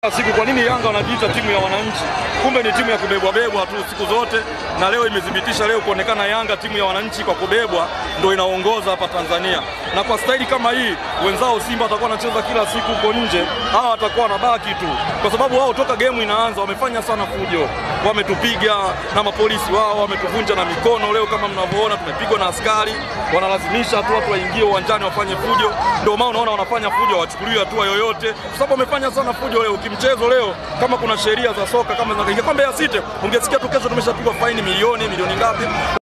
siku kwa nini Yanga wanajiita timu ya wananchi? Kumbe ni timu ya kubebwa bebwa tu siku zote, na leo imethibitisha leo kuonekana Yanga timu ya wananchi kwa kubebwa ndio inaongoza hapa Tanzania. Na kwa staili kama hii, wenzao Simba watakuwa wanacheza kila siku huko nje, hawa watakuwa wanabaki tu, kwa sababu wao toka gemu inaanza wamefanya sana fujo, wametupiga na mapolisi wao wametuvunja na mikono. Leo kama mnavyoona, tumepigwa na askari, wanalazimisha tu watu waingie uwanjani wafanye fujo. Ndio maana unaona wanafanya fujo, hawachukuliwi hatua yoyote, kwa sababu wamefanya sana fujo leo mchezo leo, kama kuna sheria za soka kama zinaingia kwa Mbeya City, ungesikia tu kesho tumeshapigwa faini milioni milioni ngapi.